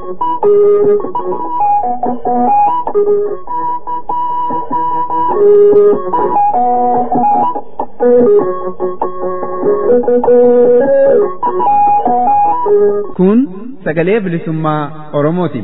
Kun sagalee bilisummaa Oromooti.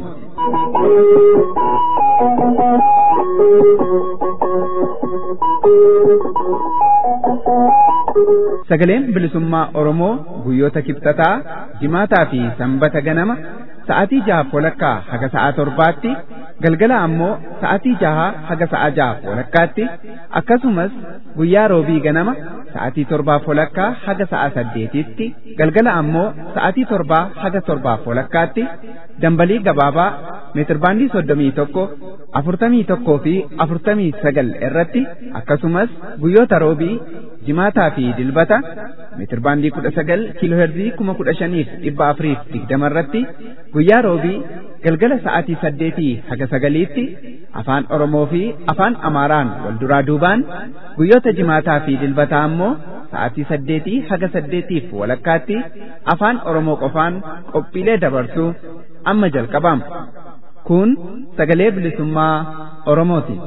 Sagaleen bilisummaa Oromoo guyyoota kibxataa, jimaataa fi sanbata ganama sa'aatii jaha walakkaa haga sa'a torbaatti galgala ammoo sa'aatii jaha haga sa'a jaha walakkaatti akkasumas guyyaa roobii ganama sa'aatii torbaa walakkaa haga sa'a saddeetitti galgala ammoo sa'aatii torbaa haga torbaa walakkaatti dambalii gabaabaa meetirbaandii soddomii tokko afurtamii tokkoo fi afurtamii sagal irratti akkasumas guyyoota roobii jimaataa fi dilbata meetirbaandii kudha sagal kiilooherzii kuma kudha shaniif dhibba afuriif digdama irratti guyyaa roobii galgala sa'aatii saddeetii haga sagaliitti afaan oromoo fi afaan amaaraan wal duraa duubaan guyyoota jimaataa fi dilbataa ammoo sa'aatii saddeetii haga saddeetiif walakkaatti afaan oromoo qofaan qophiilee dabarsuu amma jalqabama kun sagalee bilisummaa oromooti.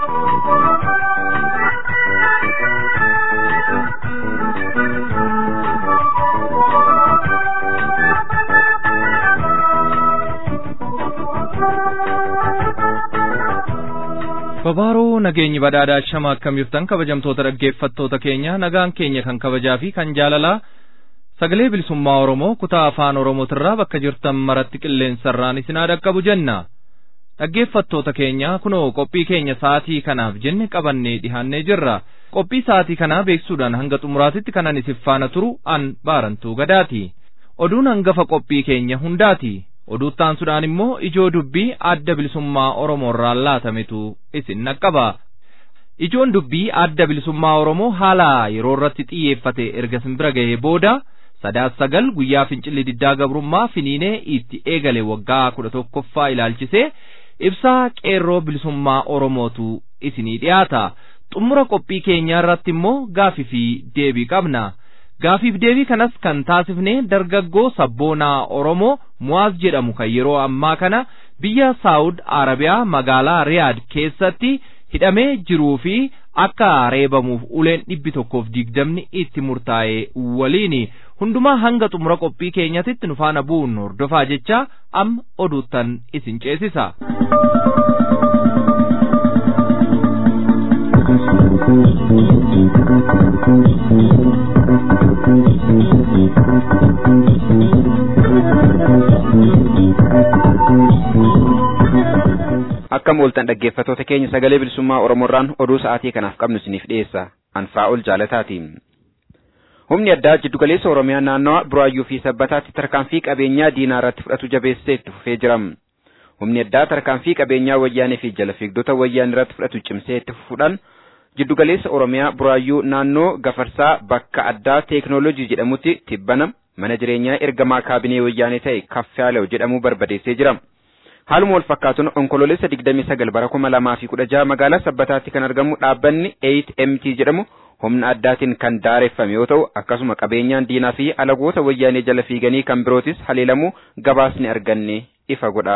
Babaaruu nageenyi badhaadhaa shama akkam jirtan kabajamtoota dhaggeeffattoota keenya nagaan keenya kan kabajaa fi kan jaalalaa sagalee bilisummaa Oromoo kutaa afaan Oromootirraa bakka jirtan maratti qilleensarraan isinaa dhaqqabu jenna. Dhaggeeffattoota keenya kunoo qophii keenya sa'aatii kanaaf jenne qabannee dhihaannee jirra. Qophii sa'aatii kanaa beeksuudhaan hanga xumuraatitti kanan isif faana turu an baarantuu gadaati. Oduun hangafa qophii keenya hundaati. oduuttaansuudhaan immoo ijoo dubbii adda bilisummaa Oromoorraa laatametu isin naqqaba. Ijoon dubbii adda bilisummaa Oromoo haala yeroo irratti xiyyeeffate erga simbira gahee booda sadaas sagal guyyaa fincilli diddaa gabrummaa finiinee itti eegale waggaa kudha tokkoffaa ilaalchisee ibsaa qeerroo bilisummaa Oromootu isinii dhiyaata. Xumura qophii keenyaa irratti immoo gaafii fi deebii qabna. Gaafiif deebii kanas kan taasifne dargaggoo sabboonaa Oromoo Muwaaz jedhamu kan yeroo ammaa kana biyya Saawud Arabiyaa magaalaa Riyaad keessatti hidhamee jiruu fi akka reebamuuf uleen dhibbi tokkoof digdamni itti murtaa'e waliin hundumaa hanga xumura qophii keenyatitti nu faana bu'uun hordofaa jecha amma oduuttan isin ceesisa. Akkam ooltan dhaggeeffattoota keenya sagalee bilisummaa Oromoorraan oduu sa'aatii kanaaf qabnu isiniif dhiyeessa. Anfaa'ol jaalataati. Humni addaa jiddugaleessa Oromiyaa naannawa Buraayyuu fi Sabbataatti tarkaanfii qabeenyaa diinaa irratti fudhatu jabeessee itti fufee jira. Humni addaa tarkaanfii qabeenyaa wayyaanee fi jala fiigdota wayyaanee irratti fudhatu cimsee itti fufuudhaan jiddugaleessa Oromiyaa Buraayyuu naannoo Gafarsaa bakka addaa teeknooloojii jedhamutti tibbana mana jireenyaa ergamaa kaabinee wayyaanee ta'e Kaffaalew jedhamu barbadeessee jira. Haaluma wal fakkaatuun onkoloolessa 29 bara 2016 magaalaa Sabbataatti kan argamu dhaabbanni 8MT jedhamu humna addaatiin kan daareffame yoo ta'u akkasuma qabeenyaan diinaa fi alagoota wayyaanee jala fiiganii kan birootis haleelamuu gabaasni arganne ifa godha.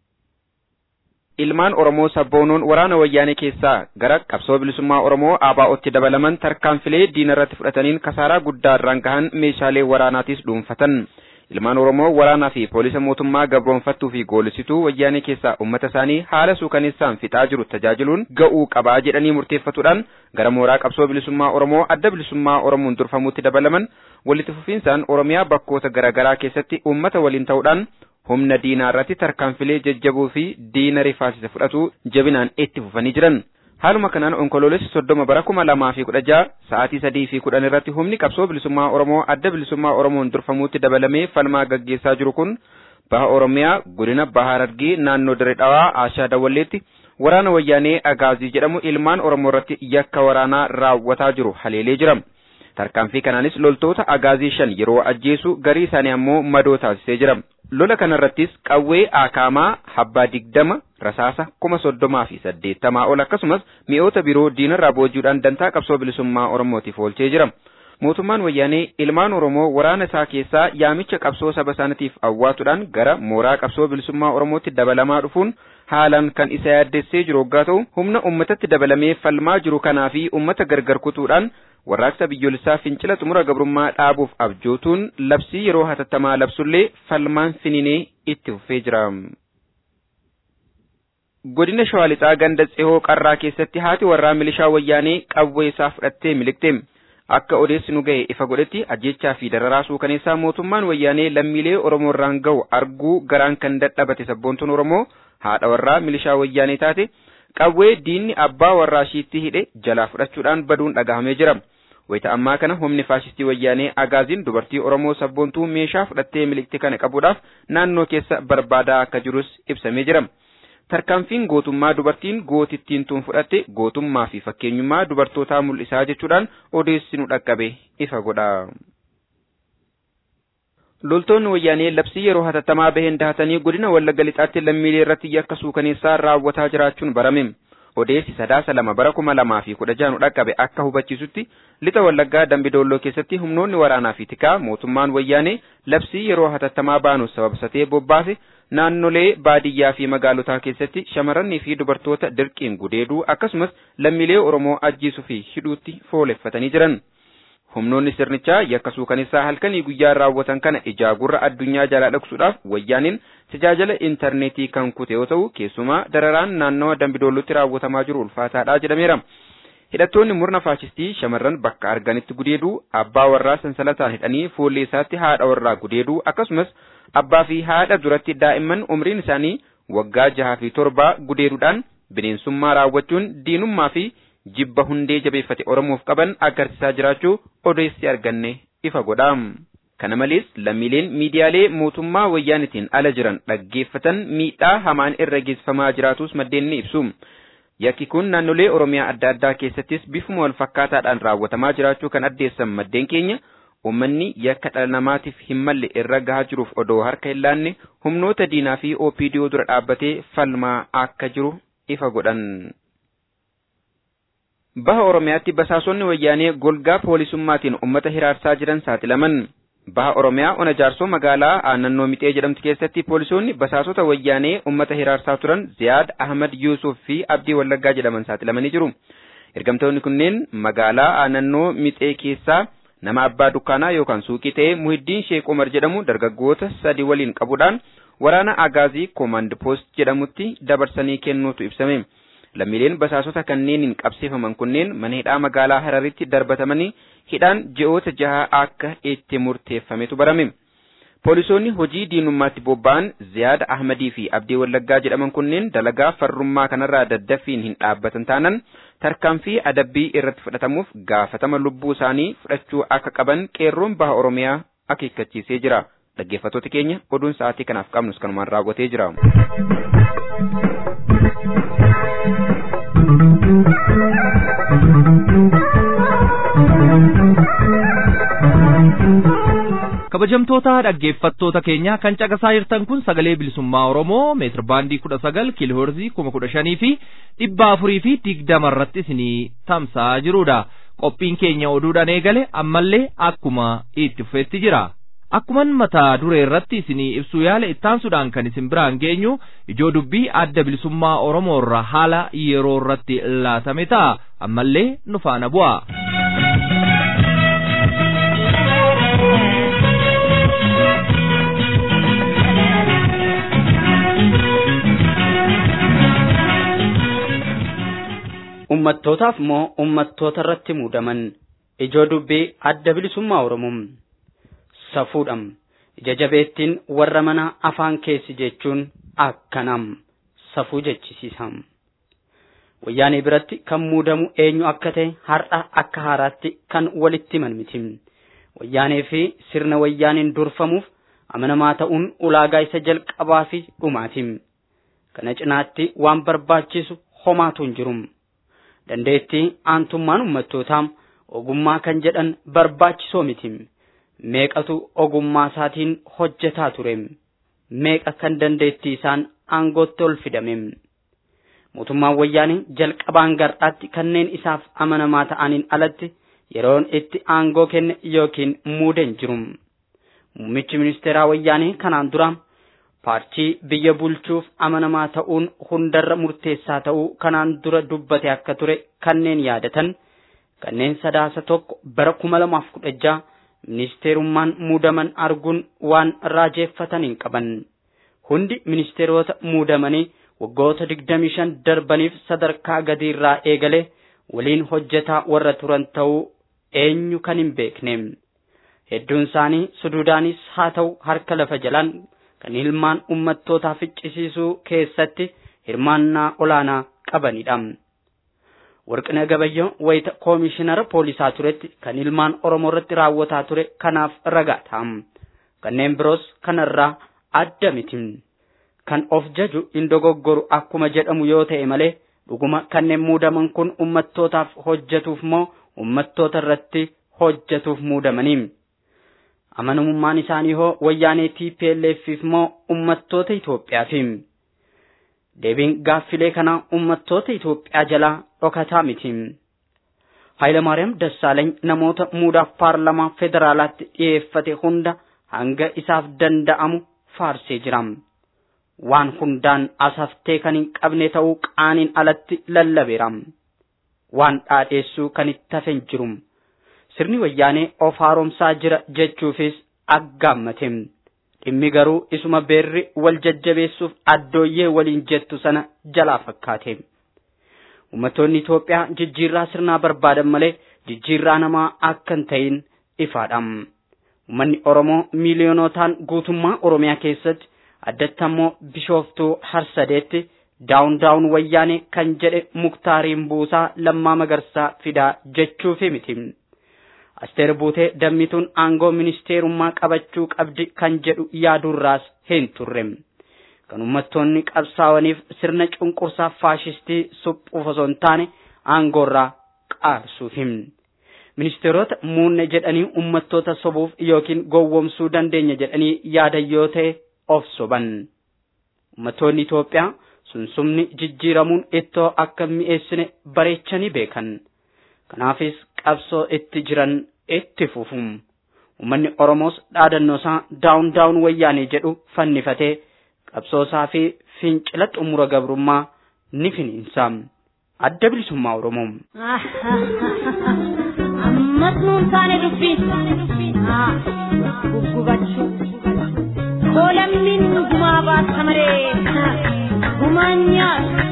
Ilmaan Oromoo sabboonoon waraana wayyaanee keessaa gara qabsoo bilisummaa Oromoo ABO'tti dabalaman tarkaanfilee diina irratti fudhataniin kasaaraa guddaa irraan gahan meeshaalee waraanaatis dhuunfatan. Ilmaan Oromoo waraanaa fi poolisa mootummaa gabroonfattuu fi goolisituu wayyaanee keessaa uummata isaanii haala suukaneessaan fixaa jiru tajaajiluun ga'uu qabaa jedhanii murteeffatuudhaan gara mooraa qabsoo bilisummaa Oromoo adda bilisummaa Oromoon durfamuutti dabalaman walitti fufiinsaan Oromiyaa bakkoota garaagaraa keessatti uummata waliin ta'uudhaan humna diinaa irratti tarkaanfilee jajjaboo fi diina rifaasisa fudhatu jabinaan itti fufanii jiran. Haaluma kanaan onkoloolessi soddoma bara kuma lamaa fi kudha jaha sa'aatii sadii fi kudhan irratti humni qabsoo bilisummaa Oromoo adda bilisummaa Oromoon durfamuutti dabalamee falmaa gaggeessaa jiru kun baha Oromiyaa godina baha Harargee naannoo Dirree Dhawaa Aashaa Dawwalleetti waraana wayyaanee Agaazii jedhamu ilmaan Oromoo irratti yakka waraanaa raawwataa jiru haleelee jira. Tarkaanfii kanaanis loltoota Agaazii shan yeroo ajjeesu garii isaanii ammoo madoo taasisee jira. lola kanarrattis qawwee akaamaa habbaa digdama rasaasa kuma soddomaa fi saddeettamaa ol akkasumas mi'oota biroo diinarraa booji'uudhaan dantaa qabsoo bilisummaa oromootiif oolchee jira. mootummaan wayyaanee ilmaan Oromoo waraana isaa keessaa yaamicha qabsoo saba isaaniitiif awwaatuudhaan gara mooraa qabsoo bilisummaa Oromootti dabalamaa dhufuun haalaan kan isa yaaddessee jiru hoggaa ta'u humna ummatatti dabalamee falmaa jiru kanaa fi ummata gargar kutuudhaan warraaqsa biyyoolessaa fincila xumura gabrummaa dhaabuuf abjootuun labsii yeroo hatattamaa labsullee falmaan fininee itti fufee jira. Godina Shawaa Lixaa ganda Tsihoo Qarraa keessatti haati warraa milishaa wayyaanee qawwee isaa fudhattee milikte. Akka odeessi nu ga'e ifa godhetti ajjechaa fi dararaa suukaneessaa mootummaan wayyaanee lammiilee Oromoo irraan ga'u arguu garaan kan dadhabate sabboontuun Oromoo haadha warraa milishaa wayyaanee taate qawwee diinni abbaa warraa ishiitti hidhe jalaa fudhachuudhaan baduun dhagahamee jira. Wayita ammaa kana humni faashistii wayyaanee agaaziin dubartii Oromoo sabboontuu meeshaa fudhattee milikte kana qabuudhaaf naannoo keessa barbaadaa akka jirus ibsamee jira. Tarkaanfiin gootummaa dubartiin gootittiin tun fudhatte gootummaa fi fakkeenyummaa dubartootaa mul'isaa jechuudhaan odeessi nu dhaqqabe ifa godha. Loltoonni wayyaanee labsii yeroo hatattamaa baheen dahatanii godina Wallagga Lixaatti lammiilee irratti yakka suukaneessaa raawwataa jiraachuun barame. Odeessi sadaasa lama bara kuma lamaa fi kudha jaha nu dhaqqabe akka hubachiisutti lixa Wallaggaa Dambidoolloo keessatti humnoonni waraanaa fi tikaa mootummaan wayyaanee labsii yeroo hatattamaa baanu sababsatee bobbaase naannolee baadiyyaa fi magaalotaa keessatti shamarranii fi dubartoota dirqiin gudeeduu akkasumas lammiilee Oromoo ajjiisuu fi hidhuutti fooleffatanii jiran. Humnoonni sirnichaa yakka suukaneessaa halkanii guyyaa raawwatan kana ijaagurra addunyaa jalaa dhoksuudhaaf wayyaaniin tajaajila intarneetii kan kute yoo ta'u keessumaa dararaan naannawa dambidoollutti raawwatamaa jiru ulfaataadha jedhameera. Hidhattoonni murna faashistii shamarran bakka arganitti gudeeduu abbaa warraa sansalataan hidhanii fuullee isaatti haadha warraa gudeeduu akkasumas abbaa fi haadha duratti daa'imman umriin isaanii waggaa jahaa fi torbaa gudeeduudhaan bineensummaa raawwachuun diinummaa fi jibba hundee jabeeffate Oromoof qaban agarsiisaa jiraachuu odeessi arganne ifa godha. Kana malees lammiileen miidiyaalee mootummaa wayyaanitiin ala jiran dhaggeeffatan miidhaa hamaan irra geessifamaa jiraatus maddeen ni ibsu. Yakki kun naannolee Oromiyaa adda addaa keessattis bifuma wal fakkaataadhaan raawwatamaa jiraachuu kan addeessan maddeen keenya Uummanni yakka dhala namaatiif hin malle irra gahaa jiruuf odoo harka hin laanne humnoota diinaa fi OPDO dura dhaabbatee falmaa akka jiru ifa godhan. Baha Oromiyaatti basaasonni wayyaanee golgaa poolisummaatiin uummata hiraarsaa jiran saaxilaman. Baha Oromiyaa ona jaarsoo magaalaa aannannoo Mixee jedhamtu keessatti poolisoonni basaasota wayyaanee uummata hiraarsaa turan Ziyaad Ahmad Yuusuf fi Abdii Wallaggaa jedhaman saaxilamanii jiru. Ergamtoonni kunneen magaalaa aannannoo Mixee keessaa nama abbaa dukkaanaa yookaan suuqii ta'ee Muhiddiin Sheek Umar jedhamu dargaggoota sadi waliin qabuudhaan waraana Agaazii Koomand Poost jedhamutti dabarsanii kennuutu ibsame. Lammiileen basaasota kanneeniin qabsiifaman kunneen mana hidhaa magaalaa Hararitti darbatamanii hidhaan ji'oota jaha akka itti murteeffametu barame. Poolisoonni hojii diinummaatti bobba'an Ziyaad Ahmadii fi Abdii Wallaggaa jedhaman kunneen dalagaa farrummaa kanarraa daddaffiin hin dhaabbatan taanan tarkaanfii adabbii irratti fudhatamuuf gaafatama lubbuu isaanii fudhachuu akka qaban qeerroon baha Oromiyaa akeekkachiisee jira. Dhaggeeffattoota keenya oduun sa'aatii kanaaf qabnus kanumaan raawwatee jira. kabajamtoota dhaggeeffattoota keenya kan caqasaa jirtan kun sagalee bilisummaa oromoo meetir baandii kudha sagal kiilooherzii kuma kudha shanii fi dhibba afurii fi digdama irratti isinii tamsa'aa jirudha qophiin keenya oduudhaan eegale ammallee akkuma itti fufeetti jira akkuman mataa duree irratti isinii ibsuu yaala ittaansuudhaan kan isin biraan geenyu ijoo dubbii adda bilisummaa oromoo irra haala yeroo irratti laatame ta'a ammallee nu faana bu'a. ummattootaaf moo ummattoota irratti muudaman ijoo dubbii adda bilisummaa oromoo safuudham ija jabeettiin warra mana afaan keessi jechuun akkanam safuu jechisiisam wayyaanee biratti kan muudamu eenyu akka ta'e har'a akka haaraatti kan walitti himan miti wayyaanee fi sirna wayyaaniin durfamuuf amanamaa ta'uun ulaagaa isa jalqabaa fi dhumaati kana cinaatti waan barbaachisu homaatu hin jiru. dandeettii aantummaan ummattootaa ogummaa kan jedhan barbaachisoo miti meeqatu ogummaa isaatiin hojjetaa ture meeqa kan dandeettii isaan aangootti ol fidame mootummaan wayyaanee jalqabaan gar'aatti kanneen isaaf amanamaa ta'aniin alatti yeroon itti aangoo kenne yookiin muude hin jiru. Muummichi ministeeraa wayyaanee kanaan dura paartii biyya bulchuuf amanamaa ta'uun hundarra murteessaa ta'uu kanaan dura dubbate akka ture kanneen yaadatan kanneen sadaasa tokko bara kuma lamaaf kudha jaha ministeerummaan muudaman arguun waan raajeeffatan hin qaban. Hundi ministeerota muudamanii waggoota digdamii shan darbaniif sadarkaa gadiirraa eegale waliin hojjetaa warra turan ta'uu eenyu kan hin beekne. Hedduun isaanii suduudaanis haa ta'u harka lafa jalaan kan ilmaan ummattootaa ficcisiisuu keessatti hirmaannaa olaanaa qabanidha. Warqina Gabayyoo wayita koomishinara poolisaa turetti kan ilmaan Oromoo irratti raawwataa ture kanaaf ragaa ta'a. Kanneen biroos kanarraa adda miti. Kan of jaju hin dogoggoru akkuma jedhamu yoo ta'e malee dhuguma kanneen muudaman kun ummattootaaf hojjetuuf moo ummattoota irratti hojjetuuf muudamanii. Amanamummaan isaanii hoo wayyaanee TPLFif moo ummattoota Itoophiyaaf? Deebiin gaaffilee kanaa ummattoota Itoophiyaa jalaa dhokataa miti. Hayilamaariyaam Dassaaleeny namoota muudaaf paarlamaa federaalaatti dhiyeeffate hunda hanga isaaf danda'amu faarsee jira. Waan hundaan asaftee kan hin qabne ta'uu qaaniin alatti lallabeera. Waan dhaadheessuu kan itti hafe hin jiru. Sirni wayyaanee of haaromsaa jira jechuufis aggaammate. Dhimmi garuu isuma beerri wal jajjabeessuuf addooyyee waliin jettu sana jalaa fakkaate. Uummattoonni Itoophiyaa jijjiirraa sirnaa barbaadan malee jijjiirraa namaa akka hin ta'in ifaadha. Uummanni Oromoo miiliyoonotaan guutummaa Oromiyaa keessatti addatti ammoo Bishooftuu Harsadeetti daawun daawun wayyaanee kan jedhe muktaariin buusaa lammaa magarsaa fidaa jechuufi miti. Asteer Buutee dammituun aangoo ministeerummaa qabachuu qabdi kan jedhu yaadurraas hin turre. Kan uummattoonni qabsaa'aniif sirna cunqursaa faashistii suphuuf osoo hin taane aangoorraa qaarsuufi. Ministeerota muunne jedhanii uummattoota sobuuf yookiin gowwomsuu dandeenya jedhanii yaadan yoo ta'e of soban. Uummattoonni Itoophiyaa sunsumni jijjiiramuun ittoo akka mi'eessine bareechanii beekan. Kanaafis qabsoo itti jiran itti fufu. Uummanni Oromoos dhaadannoo isaa daawun daawun wayyaanee jedhu fannifatee qabsoosaa fi fincila xumura gabrummaa ni finiinsa. Adda bilisummaa Oromoo. Ammas nuun taane dubbii. Guggubachuu. Koolamni gumaa baasa malee gumaan nyaatu.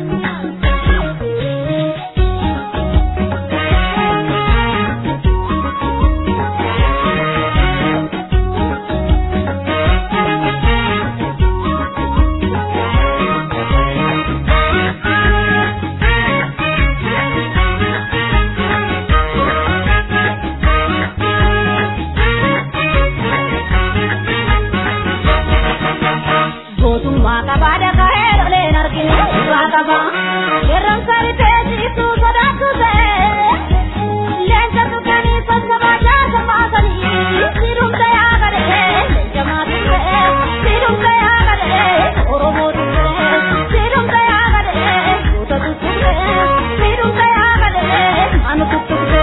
Gootummaa qabaa dhaga'ee dholeen arginu dhugaa qaba. Yerroon saritee ciisuu sodaatu ta'e. Leenca tuqanii sassabaa jaasa baasanii. Siidumta yaa gadhee leenca maatii ta'e. Siidumta yaa gadhee Oromoo tuqee. Siidumta yaa gadhee goota tuttuqee. Siidumta yaa gadhee manu tuttuqee.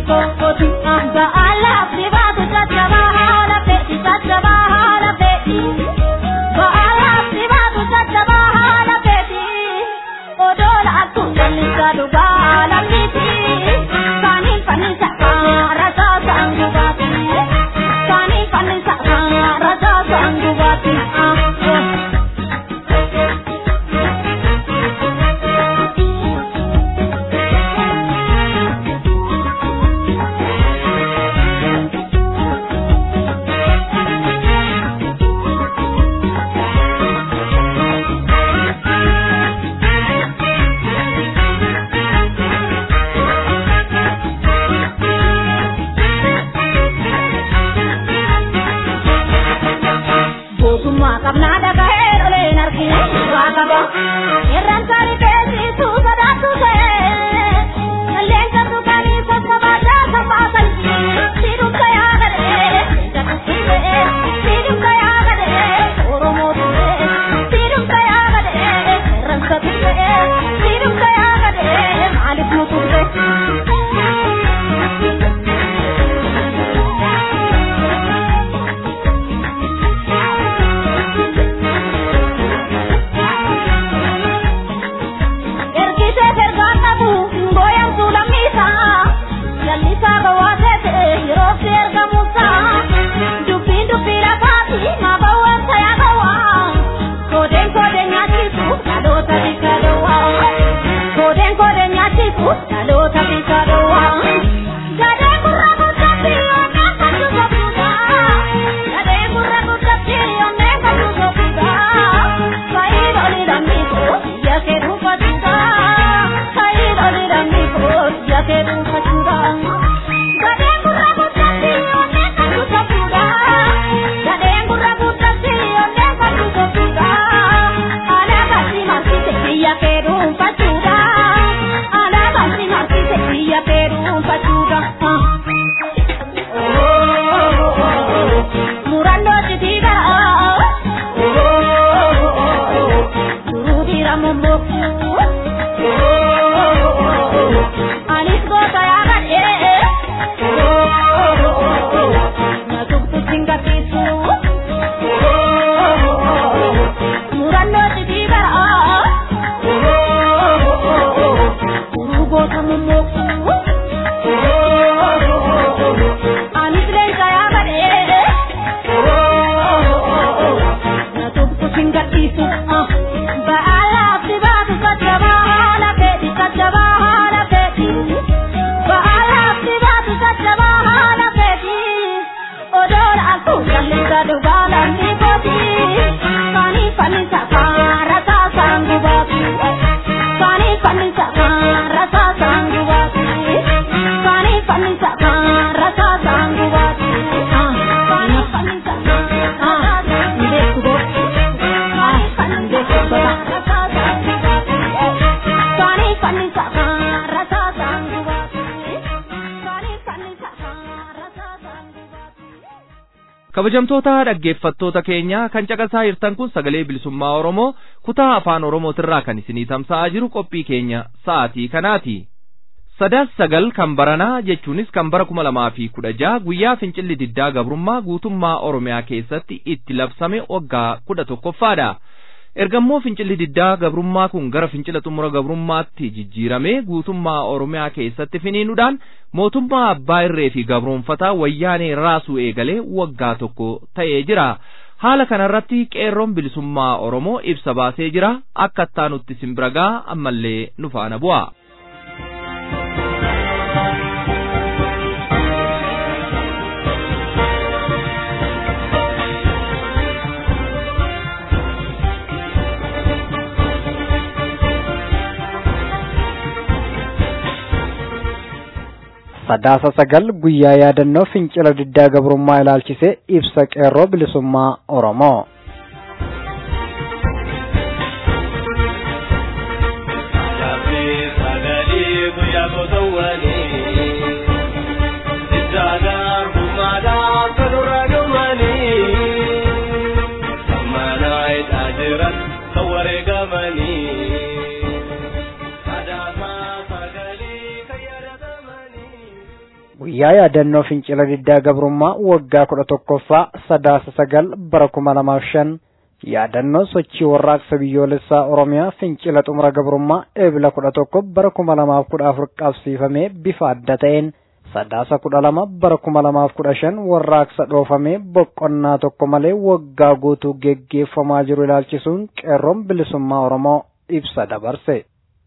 kooti ba'aalaaf dibaatu caccabaa haala fedhi caccabaa haala fedhi ba'aalaaf dibaatu caccabaa haala fedhi odoola akkuma jallisaa dhugaa lammiiti kaaniin fannisa rasaa sa'an gubaati kaaniin fannisa rasaa sa'an gubaati. Gootummaa qabnaa dhagahee dholeen argine waa qaba. Irraan saarii beeksisu sodaatu ta'e. Qilleensa tuqanii sassabaa jaasa baasan. Siidumsa yaagadhee. Siidumsa yaagadhee. Oromoo ture. Siidumsa yaagadhee. Irransa ture. Siidumsa yaagadhee. Maaliif nu ture? Ergisee ergaa qabu booyantuu lammiisaa jallisaa bawaatee ta'e yerootti ergamuusaa dubbiin dubbii lafaati maa bawwaansa yaa bawwaa koodeen koodeen nyaachisu dhaloota bika dhowwaa koodeen koodeen nyaachisu dhaloota bika dhowwaa gadee gurra guddatti onneen kan tusofuudha gadee gurra guddatti onneen kan tusofuudha fayyid oli lammiisu biyya kee dhuunfachuudha fayyid oli lammiisu biyya kee dhuunfachuudha gadee gurra guddatti onneen kan tusofuudha gadee gurra guddatti onneen kan tusofuudha alaabatti marsite biyya kee dhuunfachuudha alaabatti marsite biyya kee dhuunfachuudha. Murannoo jitiidhaa. Duruudhiira mummokku. Anis goota yaagadhee. Na tuqtu singachiisu. Murannoo jitiidhaa. Duruu goota mummokku. Anis leenca yaagadhee. Na tuqtu singachiisu. Ba'aalaaf dibaatu caccabaa haala fedhi caccabaa haala fedhi. Ba'aalaaf dibaatu caccabaa haala fedhi. Odoola akkuma jallisaa dhugaa lammi kooti. Kaanii fannisa kaara saasaan gubaati. Kaanii fannisa kaara saasaan gubaati. Kaanii fannisa kaara saasaan gubaati. Kaanii fannisa kaara saasaan gubaati. Kaanii fannisa kaara saasaan gubaati. Kaanii fannisa kaara saasaan gubaati. Kaanii fannisa kaara saasaan gubaati. kabajamtoota dhaggeeffattoota keenya kan caqasaa jirtan kun sagalee bilisummaa oromoo kutaa afaan oromootirraa kan isinii tamsa'aa jiru qophii keenya sa'aatii kanaati sadaas sagal kan baranaa jechuunis kan bara kuma lamaa fi kudha jaha guyyaa fincilli diddaa gabrummaa guutummaa oromiyaa keessatti itti labsame waggaa kudha tokkoffaadha ergammoo fincilli diddaa gabrummaa kun gara fincila xumura gabrummaatti jijjiiramee guutummaa oromiyaa keessatti finiinuudhaan mootummaa abbaa irree fi gabroonfataa wayyaanee raasuu eegalee waggaa tokko ta'ee jira haala kanarratti qeerroon bilisummaa oromoo ibsa baasee jira akka ittaanutti simbiragaa ammallee nu faana bu'a. sadaasa sagal guyyaa yaadannoo fincila diddaa gabrummaa ilaalchisee ibsa qeerroo bilisummaa oromoo guyyaa yaadannoo fincila diddaa gabrummaa waggaa kudha tokkoffaa sadaasa sagal bara kuma lamaaf shan yaadannoo sochii warraaqsa biyyoolessaa oromiyaa fincila xumura gabrummaa eebila kudha tokko bara kuma lamaaf kudha afur qabsiifamee bifa adda ta'een sadaasa kudha lama bara kuma lamaaf kudha shan warraaqsa dhoofamee boqonnaa tokko malee waggaa guutuu geggeeffamaa jiru ilaalchisuun qeerroon bilisummaa oromoo ibsa dabarse.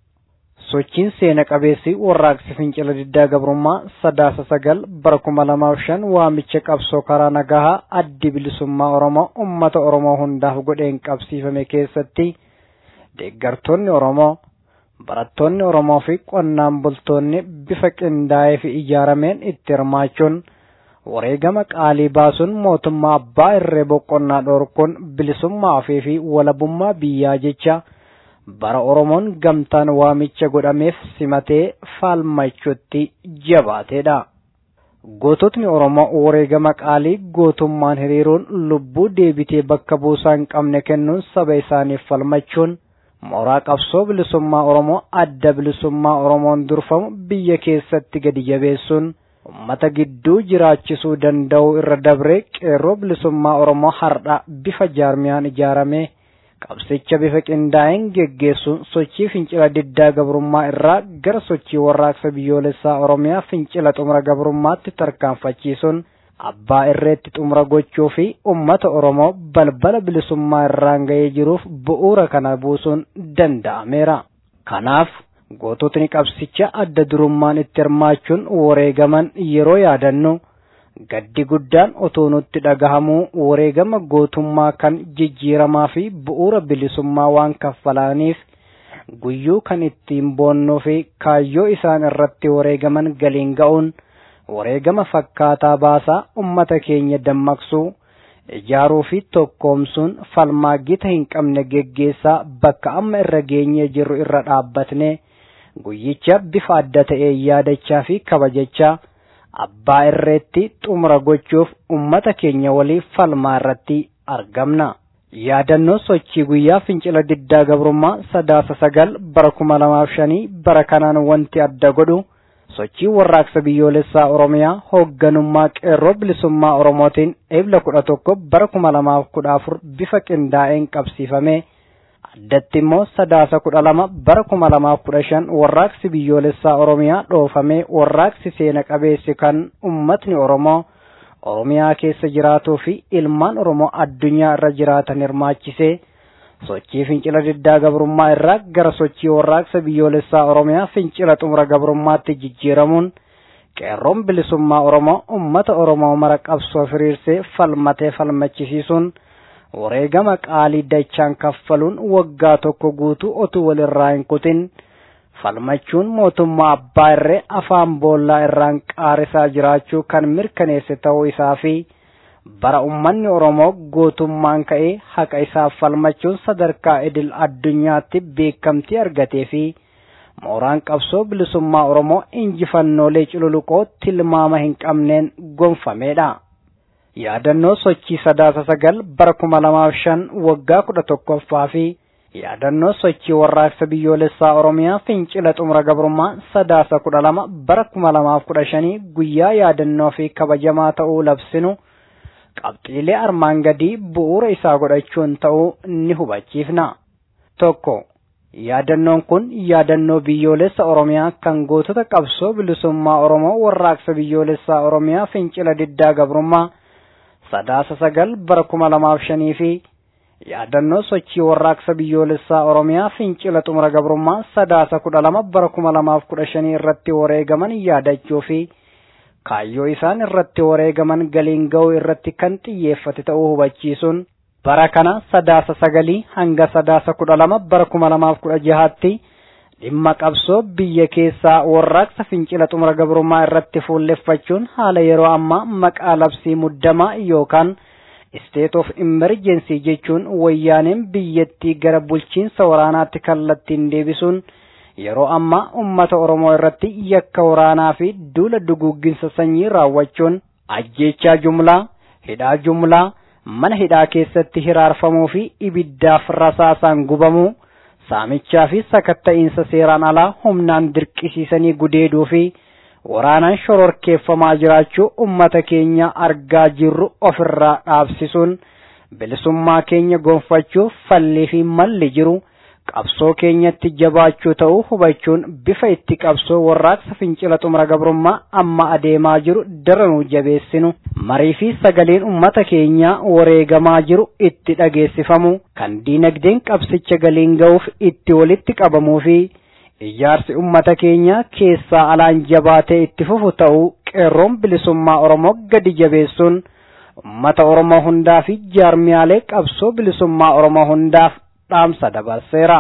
sochiin seena qabeessi warraaqsi fincila diddaa gabrummaa sadaasa sagal bara kuma lamaaf shan waamicha qabsoo karaa nagahaa addi bilisummaa oromoo ummata oromoo hundaaf godheen qabsiifame keessatti deeggartoonni oromoo barattoonni oromoo fi qonnaan bultoonni bifa qindaa'ee fi ijaarameen itti hirmaachuun wareegama qaalii baasuun mootummaa abbaa irree boqonnaa dhoorkuun bilisummaa ofii fi walabummaa biyyaa jecha bara oromoon gamtaan waamicha godhameef simatee faalmachuutti jabaateedha. Goototni Oromoo wareegama qaalii gootummaan hiriiruun lubbuu deebitee bakka buusaa hin qabne kennuun saba isaaniif falmachuun mooraa qabsoo bilisummaa Oromoo adda bilisummaa Oromoon durfamu biyya keessatti gadi jabeessuun ummata gidduu jiraachisuu danda'u irra dabree qeerroo bilisummaa Oromoo har'a bifa jaarmiyaan ijaaramee qabsicha bifa qindaa'een geggeessuun sochii fincila diddaa gabrummaa irraa gara sochii warraaqsa biyyoolessaa oromiyaa fincila xumura gabrummaatti tarkaanfachiisuun abbaa irreetti xumura gochuu fi ummata oromoo balbala bilisummaa irraan ga'ee jiruuf bu'uura kana buusuun danda'ameera. Kanaaf goototni qabsicha adda durummaan itti hirmaachuun wareegaman yeroo yaadannu gaddi guddaan otoo nutti dhagahamuu wareegama gootummaa kan jijjiiramaa fi bu'uura bilisummaa waan kaffalaniif guyyuu kan ittiin boonnuu fi kaayyoo isaan irratti wareegaman galiin ga'uun wareegama fakkaataa baasaa ummata keenya dammaqsuu ijaaruu fi tokkoomsuun falmaa gita hin qabne geggeessaa bakka amma irra geenyee jirru irra dhaabbatne guyyicha bifa adda ta'ee yaadachaa fi kabajachaa abbaa irreetti xumura gochuuf ummata keenya waliif falmaa irratti argamna. Yaadannoo sochii guyyaa fincila diddaa gabrummaa sadaasa sagal bara kuma lamaaf shanii bara kanaan wanti adda godhu sochii warraaqsa biyyoolessaa Oromiyaa hoogganummaa qeerroo bilisummaa Oromootiin eebla kudha tokko bara kuma lamaaf kudha afur bifa qindaa'een qabsiifame. addatti immoo sadaasa kudha lama bara kuma lamaaf kudha shan warraaqsi biyyoolessaa oromiyaa dhoofamee warraaqsi seena qabeessi kan ummatni oromoo oromiyaa keessa jiraatuu fi ilmaan oromoo addunyaa irra jiraatan hirmaachisee sochii fincila diddaa gabrummaa irraa gara sochii warraaqsa biyyoolessaa oromiyaa fincila xumura gabrummaatti jijjiiramuun qeerroon bilisummaa oromoo ummata oromoo mara qabsoo firiirsee falmatee falmachisiisuun wareegama qaalii dachaan kaffaluun waggaa tokko guutuu otuu walirraa hin kutin falmachuun mootummaa abbaa irree afaan boollaa irraan qaarisaa jiraachuu kan mirkaneesse ta'uu isaa fi bara ummanni oromoo gootummaan ka'ee haqa isaaf falmachuun sadarkaa idil addunyaatti beekamtii argatee fi mooraan qabsoo bilisummaa oromoo injifannoolee cululuqoo tilmaama hin qabneen gonfameedha. yaadannoo sochii sadaasa sagal bara kuma lamaaf shan waggaa kudha tokkoffaa fi yaadannoo sochii warraaqsa biyyoolessaa oromiyaa fincila xumura gabrummaa sadaasa kudha lama bara kuma lamaaf kudha shanii guyyaa yaadannoo fi kabajamaa ta'uu labsinu qabxiilee armaan gadii bu'uura isaa godhachuun ta'uu ni hubachiifna. tokko yaadannoon kun yaadannoo biyyoolessa oromiyaa kan gootota qabsoo bilisummaa oromoo warraaqsa biyyoolessaa oromiyaa fincila diddaa gabrummaa sadaasa sagal bara kuma lamaaf shanii fi yaadannoo sochii warraaqsa biyyoolessaa oromiyaa fincila xumura gabrummaa sadaasa kudha lama bara kuma lamaaf kudha shanii irratti wareegaman yaadachuu fi kaayyoo isaan irratti wareegaman galiin ga'uu irratti kan xiyyeeffate ta'uu hubachiisuun bara kana sadaasa sagalii hanga sadaasa kudha lama bara kuma lamaaf kudha jahaatti dhimma qabsoo biyya keessaa warraaqsa fincila xumura gabrummaa irratti fuulleffachuun haala yeroo ammaa maqaa labsii muddamaa yookaan state of emergency jechuun wayyaaneen biyyattii gara bulchiinsa waraanaatti kallattiin deebisuun yeroo ammaa ummata oromoo irratti yakka waraanaa fi duula duguugginsa sanyii raawwachuun ajjeechaa jumlaa hidhaa jumlaa mana hidhaa keessatti hiraarfamuu fi ibiddaaf rasaasaan gubamuu saamichaa fi sakatta'iinsa seeraan alaa humnaan dirqisiisanii gudeeduu fi waraanaan shororkeeffamaa jiraachuu ummata keenya argaa jirru ofirraa dhaabsisuun bilisummaa keenya gonfachuuf fallii fi malli jiru qabsoo keenyatti jabaachuu ta'uu hubachuun bifa itti qabsoo warraaqsa fincila xumura gabrummaa amma adeemaa jiru daranuu jabeessinu marii fi sagaleen ummata keenyaa wareegamaa jiru itti dhageessifamu kan diinagdeen qabsicha galiin ga'uuf itti walitti qabamuu fi ijaarsi ummata keenyaa keessaa alaan jabaatee itti fufu ta'uu qeerroon bilisummaa oromoo gadi jabeessuun ummata oromoo hundaa fi jaarmiyaalee qabsoo bilisummaa oromoo hundaaf dhaamsa dabarseera.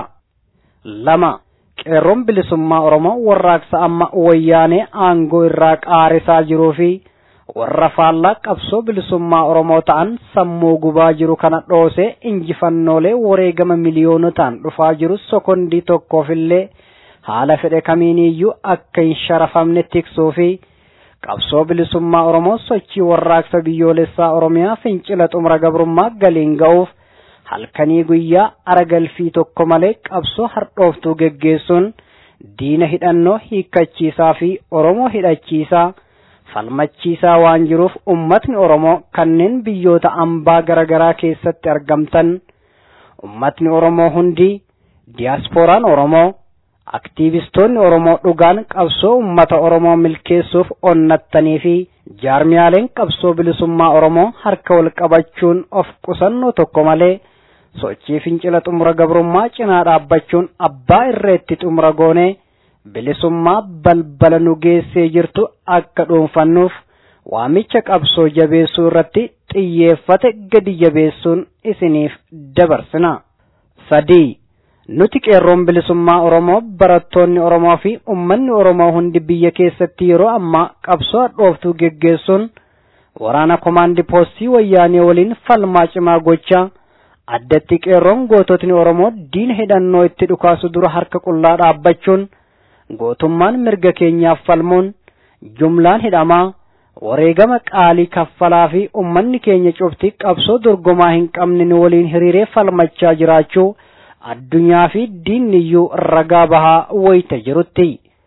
lama qeerroon bilisummaa oromoo warraaqsa amma wayyaanee aangoo irraa qaarisaa jiruu fi warra faallaa qabsoo bilisummaa oromoo ta'an sammuu gubaa jiru kana dhoosee injifannoolee wareegama miliyoonotaan dhufaa jiru sokondii tokkoofillee haala fedhe kamiiniyyuu akka hin sharafamne tiksuu fi qabsoo bilisummaa oromoo sochii warraaqsa biyyoolessaa oromiyaa fincila xumura gabrummaa galiin ga'uuf halkanii guyyaa aragalfii tokko malee qabsoo hardhooftuu geggeessuun diina hidhannoo hiikkachiisaa fi oromoo hidhachiisaa falmachiisaa waan jiruuf ummatni oromoo kanneen biyyoota ambaa garaagaraa keessatti argamtan ummatni oromoo hundi diyaaspooraan oromoo aktiivistoonni oromoo dhugaan qabsoo ummata oromoo milkeessuuf onnattanii fi jaarmiyaaleen qabsoo bilisummaa oromoo harka wal qabachuun of qusannoo tokko malee sochii fincila xumura gabrummaa cinaa dhaabbachuun abbaa irreetti xumura goonee bilisummaa balbala nu geessee jirtu akka dhuunfannuuf waamicha qabsoo jabeessuu irratti xiyyeeffate gadi jabeessuun isiniif dabarsina. sadii nuti qeerroon bilisummaa oromoo barattoonni oromoo fi ummanni oromoo hundi biyya keessatti yeroo ammaa qabsoo hadhooftuu geggeessuun waraana komaandi poostii wayyaanee waliin falmaa cimaa gochaa addatti qeerroon goototni oromoo diina hidhannoo itti dhukaasu dura harka qullaa dhaabbachuun gootummaan mirga keenyaaf falmuun jumlaan hidhamaa wareegama qaalii kaffalaa fi ummanni keenya cufti qabsoo dorgomaa hin qabne nu waliin hiriiree falmachaa jiraachuu addunyaa fi diinniyyuu ragaa bahaa wayita jirutti.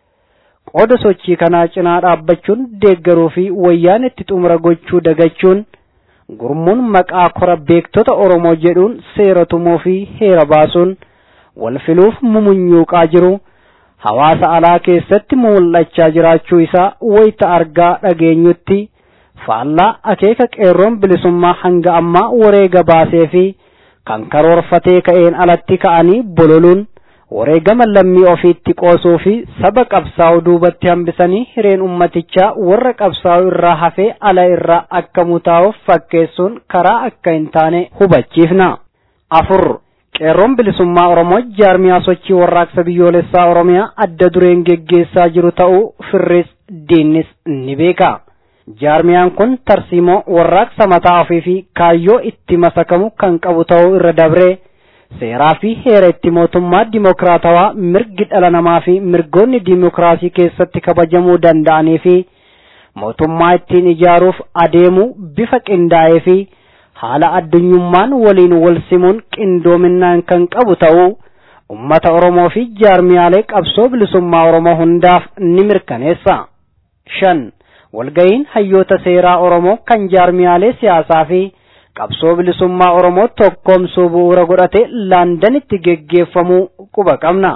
Qooda sochii kanaa cinaa dhaabbachuun deeggaruu fi wayyaan itti xumura gochuu dagachuun gurmuun maqaa kora beektota Oromoo jedhuun seera tumuu fi heera baasuun wal filuuf mumunyuuqaa jiru. hawaasa alaa keessatti mul'achaa jiraachuu isaa wayita argaa dhageenyutti faallaa akeeka qeerroon bilisummaa hanga ammaa wareega baasee fi kan karoorfatee ka'een alatti ka'anii bololuun wareegama lammii ofiitti qoosuu fi saba qabsaa'u duubatti hambisanii hireen ummatichaa warra qabsaa'u irraa hafee ala irraa akka mutaa'uuf fakkeessuun karaa akka hin taane hubachiifna. afur qeerroon bilisummaa oromoo jaarmiyaa sochii warraaqsa biyyoolessaa oromiyaa adda dureen geggeessaa jiru ta'uu firris diinnis ni beeka jaarmiyaan kun tarsiimoo warraaqsa mataa ofii fi kaayyoo itti masakamu kan qabu ta'uu irra dabree seeraa fi heera itti mootummaa dimokiraatawaa mirgi dhala namaa fi mirgoonni dimokiraasii keessatti kabajamuu danda'anii fi mootummaa ittiin ijaaruuf adeemuu bifa qindaa'ee fi haala addunyummaan waliin wal simuun qindoominaan kan qabu ta'uu ummata Oromoo fi jaarmiyaalee qabsoo bilisummaa Oromoo hundaaf ni mirkaneessa. shan walga'iin hayyoota seeraa Oromoo kan jaarmiyaalee siyaasaa fi qabsoo bilisummaa Oromoo tokkoomsuu bu'uura godhate laandanitti geggeeffamuu quba qabna.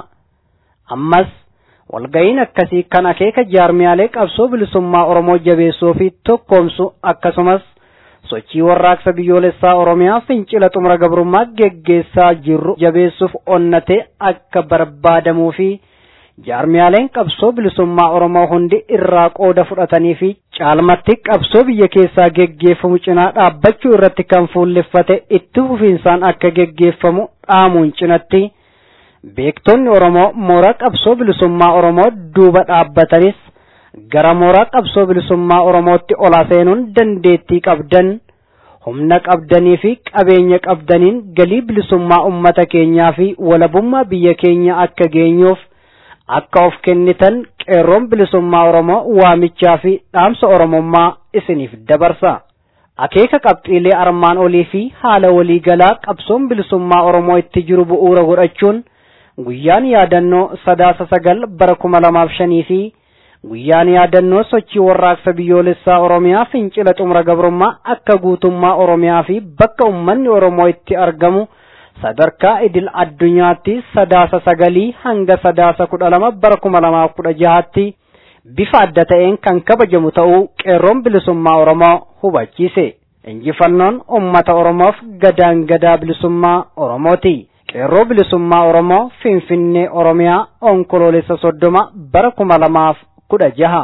Ammas walga'iin akkasii kan akeeka jaarmiyaalee qabsoo bilisummaa Oromoo jabeessuu fi tokkoomsu akkasumas sochii warraaqsa biyyoolessaa Oromiyaa fincila xumura gabrummaa geggeessaa jirru jabeessuuf onnatee akka barbaadamuu fi jaarmiyaaleen qabsoo bilisummaa Oromoo hundi irraa qooda fudhatanii fi caalmatti qabsoo biyya keessaa geggeeffamu cinaa dhaabbachuu irratti kan fuulleffate itti fufiinsaan akka geggeeffamu dhaamuun cinatti beektonni Oromoo mooraa qabsoo bilisummaa Oromoo duuba dhaabbatanis gara mooraa qabsoo bilisummaa Oromootti ola seenuun dandeettii qabdan humna qabdanii fi qabeenya qabdaniin galii bilisummaa ummata keenyaa fi walabummaa biyya keenya akka geenyuuf akka of kennitan qeerroon bilisummaa Oromoo waamichaa fi dhaamsa Oromummaa isiniif dabarsa. Akeeka qabxiilee armaan olii fi haala waliigalaa qabsoon bilisummaa Oromoo itti jiru bu'uura godhachuun guyyaan yaadannoo sadaasa sagal bara kuma lamaaf shanii fi guyyaan yaadannoo sochii warraaqsa biyyoolessaa oromiyaa fincila xumura gabrummaa akka guutummaa oromiyaa fi bakka ummanni oromoo itti argamu sadarkaa idil addunyaatti sadaasa sagalii hanga sadaasa kudha lama bara kuma lamaaf kudha jahaatti bifa adda ta'een kan kabajamu ta'uu qeerroon bilisummaa oromoo hubachiise injifannoon ummata oromoof gadaan gadaa bilisummaa oromooti qeerroo bilisummaa oromoo finfinnee oromiyaa onkoloolessa soddoma bara kuma lamaaf kudha jaha.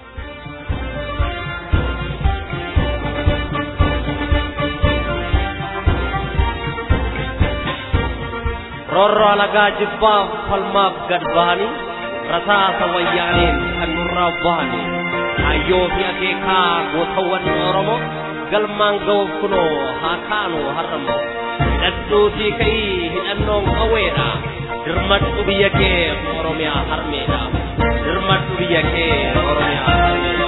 roorroo alagaa jibbaaf falmaaf gad bahanii rasaasa wayyaaneen kan nurraa bahanii hayyoo fi akeekaa gootawwan oromoo galmaan ga'uuf kunoo haa kaanu har'ammoo hidhadhuutii ka'ii hidhannoon qawweedha dirmadhu biyya kee oromiyaa harmeedha dirmadhu biyya kee oromiyaa harmeedha.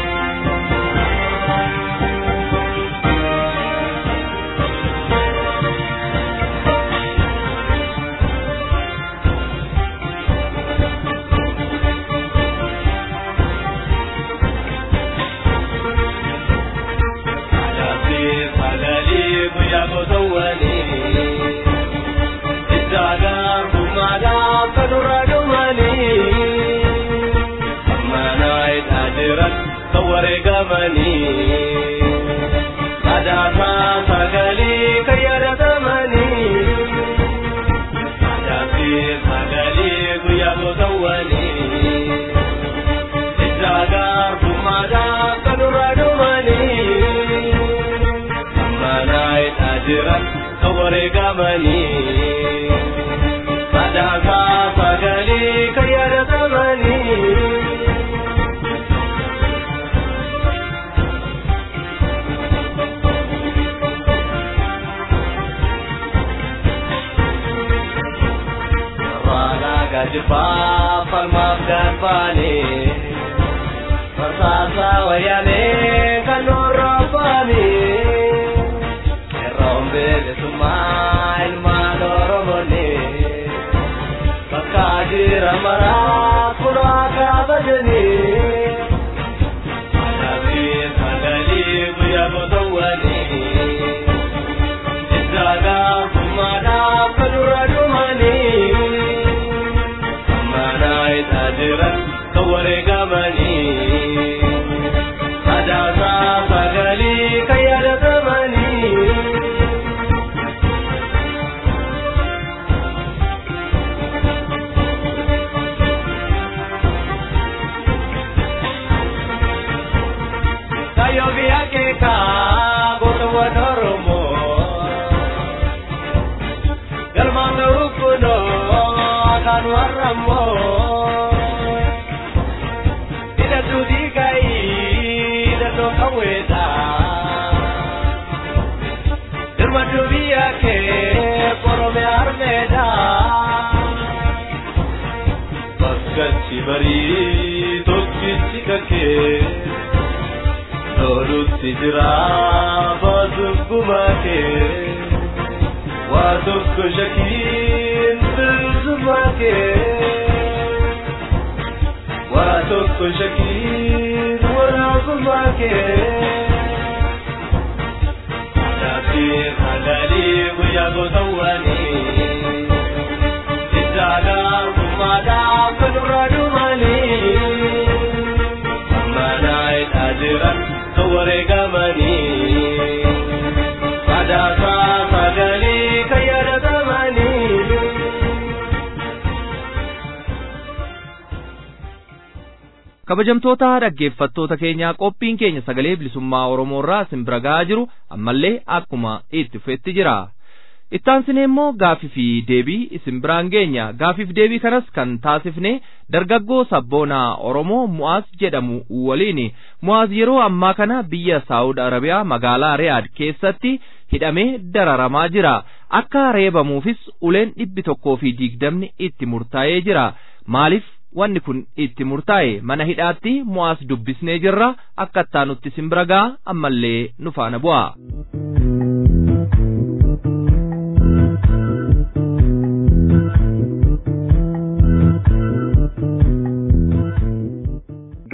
kabajamtoota dhaggeeffattoota keenyaa qophiin keenya sagalee bilisummaa oromoo irraa isin bira ga'aa jiru ammallee akkuma itti fufetti jira ittaansine immoo gaafii fi deebii isin biraan geenya gaafiif deebii kanas kan taasifne dargaggoo sabboonaa oromoo mu'aaz jedhamu waliin mu'aaz yeroo ammaa kana biyya saawud arabiyaa magaalaa riyaad keessatti hidhamee dararamaa jira akka reebamuufis uleen dhibbi tokkoo fi digdamni itti murtaa'ee jira maaliif wanni kun itti murtaa'e mana hidhaatti mu'aaz dubbisnee jirra akka ittaanutti isin bira ga'a ammallee nu faana bu'a.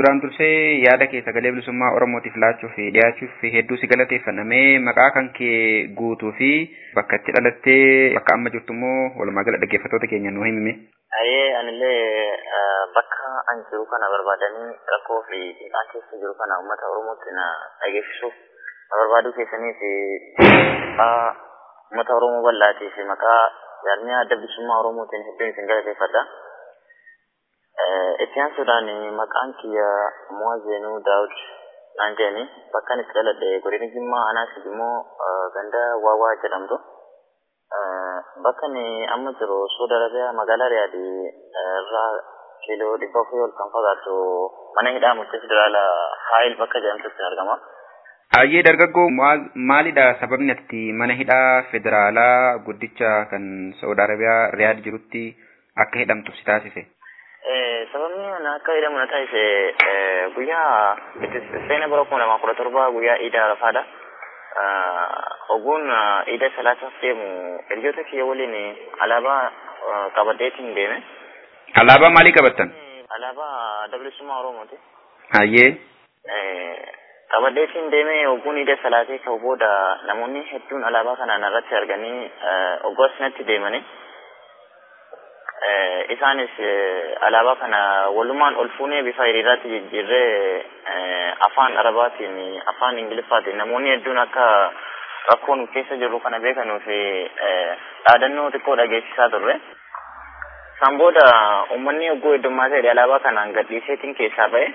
duraan dursee yaada kee sagalee bilisummaa Oromootiif laachuuf dhiyaachuuf hedduu si galateeffannamee maqaa kan kee guutuu fi bakka itti dhalattee bakka amma jirtu immoo walumaa gala dhaggeeffattoota keenya nuu himime. Ayyee anillee bakka an jiru kana barbaadanii rakkoo fi dhiqaa keessa jiru kana uummata Oromootti na dhageessisuuf na barbaaduu keessaniif uummata Oromoo bal'aatii fi maqaa yaadni adda bilisummaa Oromootiin hedduun isin galateeffadha. Itti aansuudhaan maqaan kiyya Muwazeenuu Daawud naan jedhani bakka itti dhaladhe godina Jimmaa Anaasiif immoo ganda Waawaa jedhamtu. Bakka inni amma jiru Suudi Arabiyaa magaalaa Riyaadii irraa kiiloo dhibba afurii ol kan fagaatu mana hidhaa murtii federaala Haayil bakka jedhamtutti argama. Ayyee dargaggoo maalidha sababni ati mana hidhaa federaalaa guddicha kan Saudi Arabiyaa Riyaad jirutti akka hidhamtuuf si taasise? Sababni ana akka hidhamu na taasise guyyaa seena bara kuma lamaa kudha torba guyyaa Iida Arafaadha. Oguun Iida salaataaf deemu hiriyoota kiyya waliin alaabaa qabadheetiin deeme. Alaabaa maalii qabattan? Alaabaa bilisummaa Oromooti. Ayyee. Qabadheetiin deemee oguun Iida salaatee ka'u booda namoonni hedduun alaabaa kanaan irratti arganii oggoo asinatti deemanii. isaanis alaabaa kana walumaan ol fuunee bifa hiriiraatti jijjiirree afaan arabaatiin afaan ingiliffaatiin namoonni hedduun akka rakkoo nu keessa jirru kana beekanuu fi dhaadannoo xiqqoo dhageessisaa turre. Isaan booda uummanni ogguu heddummaa ta'e alaabaa kanaan gadhiiseetiin keessaa ba'e.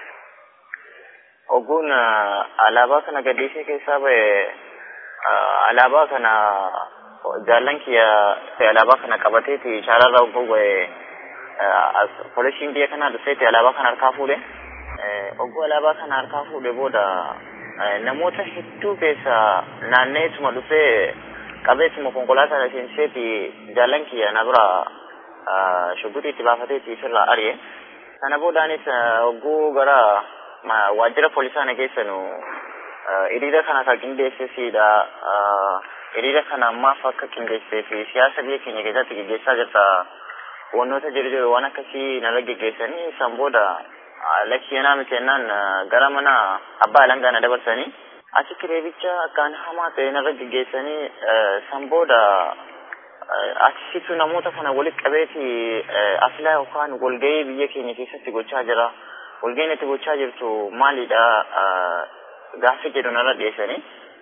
Ogguun alaabaa kana gadhiisee keessaa ba'e alaabaa kana jaallan kiyya alaabaa kana qabateeti shaararraa ogguu ba'e poolisiin biyya kanaa dhufeeti alaabaa kana harkaa fuudhe. Ogguu alaabaa kana harkaa fuudhe booda namoota hedduu keessa naanneetuma dhufee qabeetuma konkolaataa seenseeti jaallan kiyya na bira shugguxii itti baafateeti ofirraa ari'e. Sana boodaanis ogguu gara waajjira poolisaa na geessanu hiriira kana kan qindeessesiidha. hiriira kana ammaaf akka qindeessee fi siyaasa biyya keenya keessatti gaggeessaa jirta wantoota jiru jiru waan akkasii narra gaggeessanii san booda lakkiyanaa mitennaan gara mana abbaa alangaa na dabarsanii achitti reebicha akkaan hamaa ta'e narra gaggeessanii san booda achisitu namoota kana walitti qabeeti afilaa yookaan walgahii biyya keenya keessatti gochaa jira walgahiin itti gochaa jirtu maalidha gaaffii jedhu narra dhiyeessanii.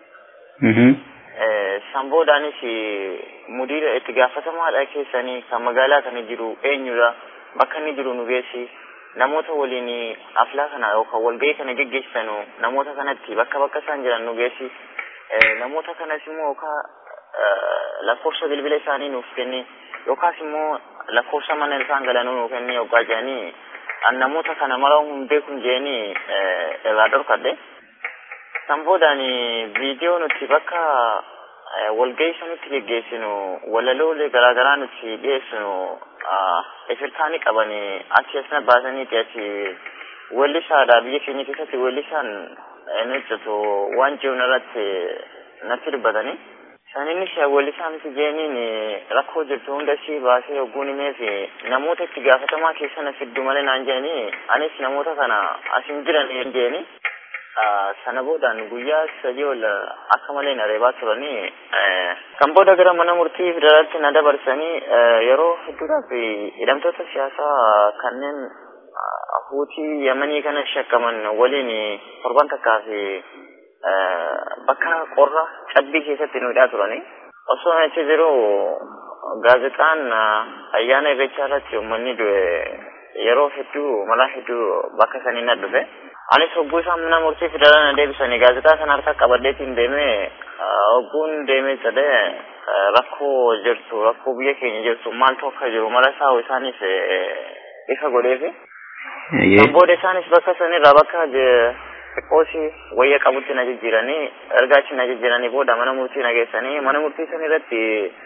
Samboodaanis mudiira itti gaafatamaadha keessanii kan magaalaa kana jiru eenyudha bakka inni jiru nu geessi namoota waliin aflaa kana yookaan walgahii kana geggeessanu namoota kanatti bakka bakka isaan jiran nu geessi namoota kanas immoo yookaan lakkoofsa bilbila isaanii nuuf kenni yookaas immoo lakkoofsa mana isaan galanuu nuuf kenni yookaan jedhanii an namoota kana mara hin beekun jedhanii irraa dhorkadhe. Samboodhaan viidiyoo nuti bakka walgahii sanitti geggeessinu walaloolee garaagaraa nuti dhiyeessinu ifirtaanii qabanii achi asna baasaniiti achi weellisaadha biyya keenya keessatti weellisaan ni hojjetu waan jiru irratti natti dubbatanii. Saninnis weellisaa miti jeeniin rakkoo jirtu hunda si baasee ogguun himee fi namoota itti gaafatamaa keessa na fiddu malee naan jedhanii anis namoota kana asin jiran jedhanii sana boodaan guyyaa sadii ol akka malee na reebaa turanii kan booda gara mana murtii federaalaatti na dabarsanii yeroo hedduudhaaf hidhamtoota siyaasaa kanneen huutii yamanii kana shakkaman waliin torban takkaa fi bakka qorra cabbii keessatti nu hidhaa turanii osoo achi jiru gaazexaan ayyaana irreechaa irratti uummanni du'e yeroo hedduu malaa hedduu bakka sanii na dhufe. Anis hogguu isaan mana murtii federaalaa na deebisanii gaazexaa kana harka qabadheetiin deemee hogguun deemee jedhee rakkoo jirtu rakkoo biyya keenya jirtu maaltu akka jiru mala isaa isaaniif ifa godheefi. Booda isaanis bakka sanirraa bakka xiqqoosi wayya qabutti na jijjiiranii erga achi na jijjiiranii booda mana murtii na geessanii mana murtii san irratti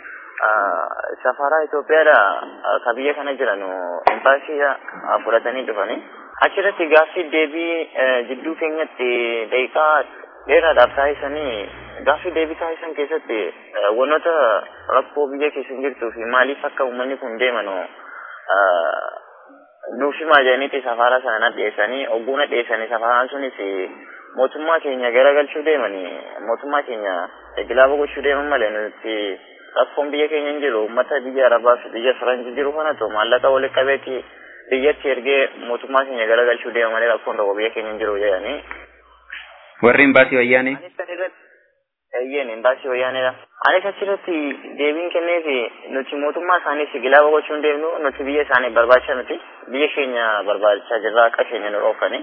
safaraa Itoophiyaadha ka biyya kana jiran imbaasii fudhatanii dhufanii. achirratti gaaffii deebii jidduu keenyatti daqiiqaa dheeraadhaaf taasisanii gaaffii deebii taasisan keessatti wantoota rakkoo biyya keessa jirtuu fi maaliif akka uummanni kun deemanu nuuf himaa jedhaniiti safaara sana nadheessanii ogguu nadheessanii safaaraan sunis mootummaa keenya garagalchuu deemanii mootummaa keenya gilaaba gochuu deeman malee nuti rakkoon biyya keenya hin jiru uummata biyya arabaa fi biyya faranjii jiru kanatu maallaqa walitti qabeeti biyyatti ergee mootummaa keenya garagalchuu deema malee rakkoon tokko biyya keenya hin jiru jedhanii. Warri imbaasii wayyaanee? Eeyyeen imbaasii wayyaaneedha. Anis achirratti deebiin kenneefi nuti mootummaa isaaniis gilaaba gochuu hin deemnu nuti biyya isaanii barbaacha miti biyya keenya barbaachaa jirra akka keenya nu dhoofani.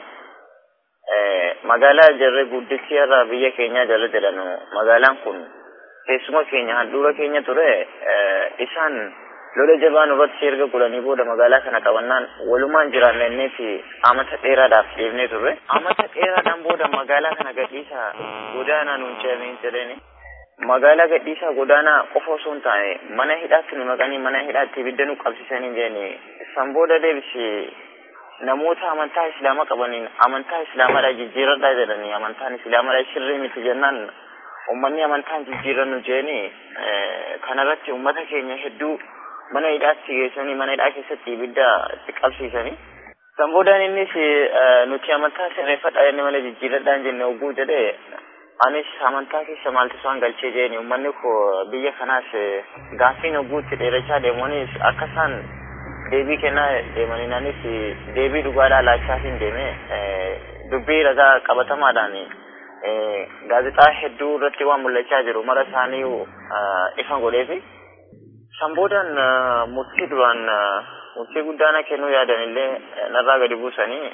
Magaalaa jarri guddichi irraa biyya keenya jala jedhanu magaalaan kun teessuma keenya handhuura keenya ture isaan lola jabaa nurratti erga godhanii booda magaalaa kana qabannaan walumaan jiraannee fi amata dheeraadhaaf deemnee turre. Amata dheeraadhaan booda magaalaa kana gadhiisaa godaanaa nuun jedhanii jedhani. Magaalaa gadhiisaa godaanaa qofa osoo hin taane mana hidhaatti nu naqanii mana hidhaatti ibidda nu qabsiisanii jedhani. San booda deebisi namoota amantaa islaamaa qabaniin amantaa islaamaadha jijjiiradhaa jedhanii amantaan islaamaadha shirrii miti jennaan ummanni amantaan jijjiirannu jedhanii kanarratti ummata keenya hedduu mana hidhaatti geessanii mana hidhaa keessatti ibidda itti qabsiisanii. San boodaan innis nuti amantaa sirreeffadhaa jenne malee jijjiiradhaan jenne ogguu jedhee anis amantaa keessa maaltu isaan galchee jedheni uummanni koo biyya kanaas gaaffiin ogguu itti dheerachaa deemuunis akka isaan deebii kennaa deemaniin anis deebii dhugaadhaa laachaatiin deeme dubbii ragaa qabatamaadhaan gaazexaa hedduu irratti waan mul'achaa jiru mara isaanii ifa godheefi. San boodaan murtii duraan murtii guddaana kennuu yaadanillee narraa gadi buusanii